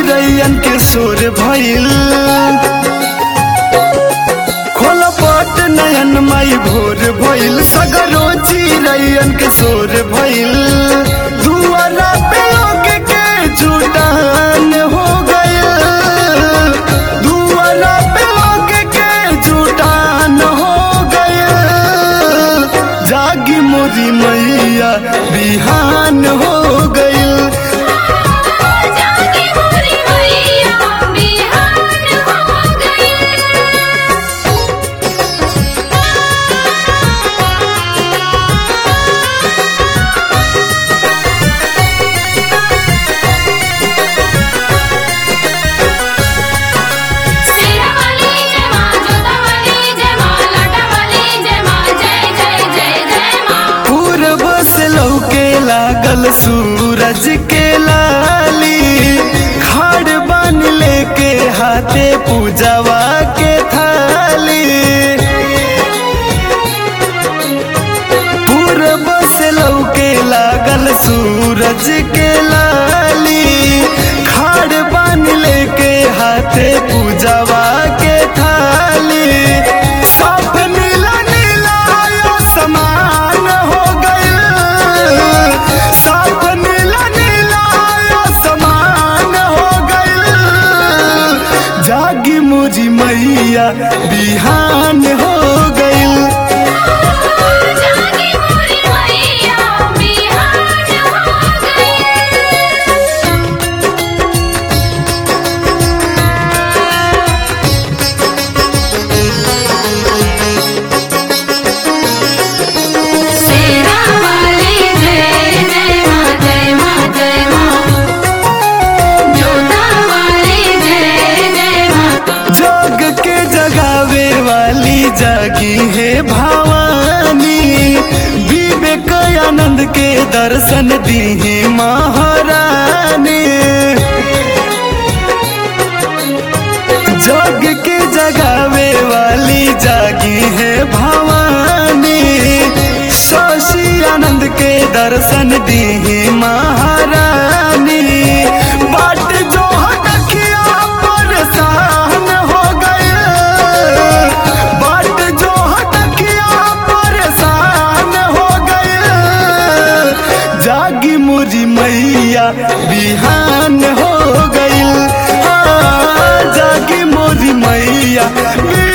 चिड़ैयन के शोर भइल खोल पट नयन माई भोर भइल सगरो चिड़ैयन के शोर भइल दुआरा पे लोग के जुटान हो गइल दुआरा पे लोग के जुटान हो गइल जागी मोरी मैया बिहान हो गइल जागी मोरी मैया बिहान हो गई सेरा वाली जय मां जोता वाली जय मां लाटा वाली जय मां जय जय जय जय मां पूरब से लौके लागल सूरज के लाली खाड़ बन लेके हाथे पूजवा के थाली पूरब से लौके लागल सूरज के लाली खाड़ बन लेके हाथे पूजवा के थाली सब नीला नीला आयो समान हो गइल सब नीला नीला आयो समान हो गइल जागी मुझी मैया बिहान हो गइल जागी मोरी मैया बिहान हो गई सेरा वाली जय जय मां जय मां जय मां जोता वाली जय जय मां जग के जगावे वाली जागी है भवानी विवेक आनंद के दर्शन दी है महारानी जग के जगावे वाली जागी है भवानी शशि आनंद के दर्शन दी है महारानी बाट जो हटकिया परेशान हो गए बाट जो हटकिया परेशान हो गए जागी मुझी मैया बिहान हो गई हाँ, जागी मोरी मैया